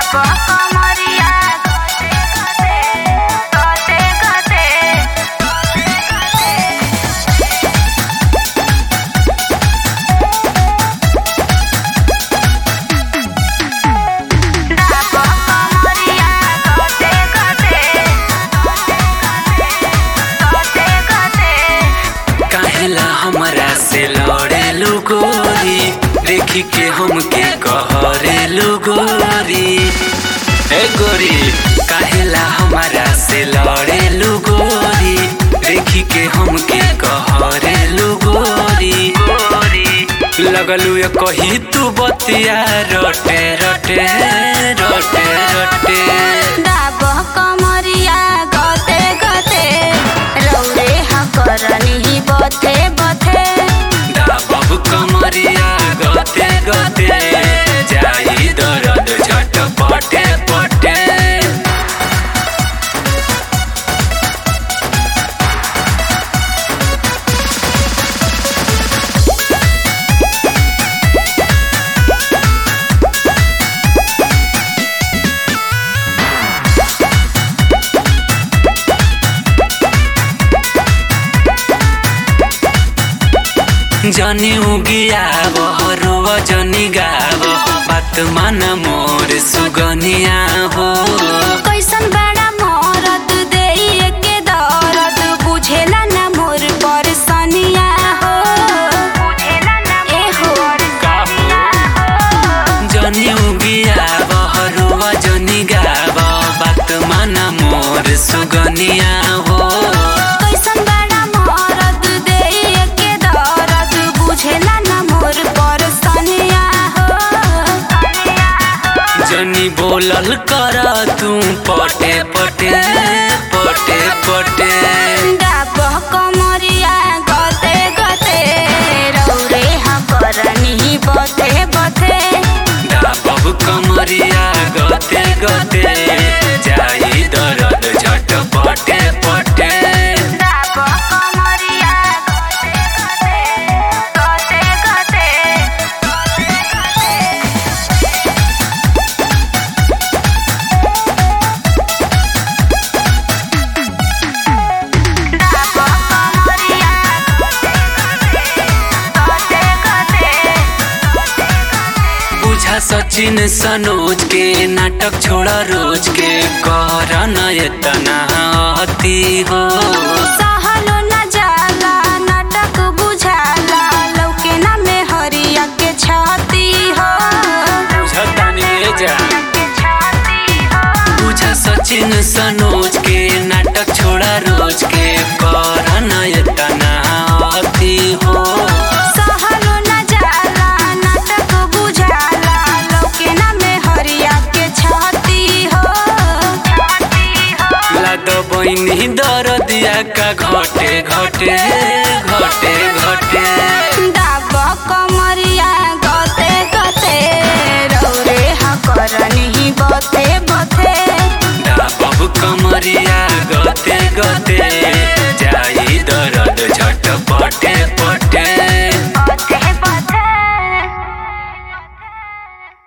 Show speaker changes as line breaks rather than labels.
कमरिया गते गते गते डाबो कमरिया गते गते गते गते
काहेला हमरा से लड़ेलु गोरी देखी के हमके कहरेलु गोरी ए गोरी काहेला हमरा से लड़ेलु गोरी देखी के हमके कहरेलु गोरी गोरी लगलू ये कही तू बतिया रटे रटे रटे रटे
डाबो कमरिया गते गते रौरे हकरनी बथे बथे
बाबू कमरिया गते गते जाई दरद झट पटे पटे जनी उगिया बहरुव जनी गाव बात मान मोर सुगनिया हो
कैसन बड़ा मरद देइए के दर्द बुझेला ना मोर परसनिया हो बुझेला ना ए हो
जनी उगिया बहरुव जनी गाव बात मान मोर सुगनिया हो
कैसन बड़ा मरद देइए के दर्द बुझेला ना मोर परसनिया हो
जनी बोलल कर तू पटे पटे पटे पटे
डाबो कमरिया गते गते रौरे हकरनी बथे बथे
बाबू कमरिया गते गते जाई दरद झट पटे पटे
डाबो कमरिया गते गते गते डाबो कमरिया गते गते
बुझा सचिन सनोज के नाटक छोड़ा रोज के कर नयतना अति हो
सहलो न जाला नाटक बुझाला लौके ना में हरिया के छाती हो
बुझतानी जा
के छाती हो
बुझा सचिन सनोज के नाटक छोड़ा रोज के कर नयतना अति हो
सहलो न जाला नाटक बुझाला लौके ना में हरिया के छाती हो छाती हो
लाद बहिनी दरदिया का घटे घटे घटे घटे
डाबो कमरिया गते गते रौरे हकरनी बथे बथे
बाबू कमरिया गते गते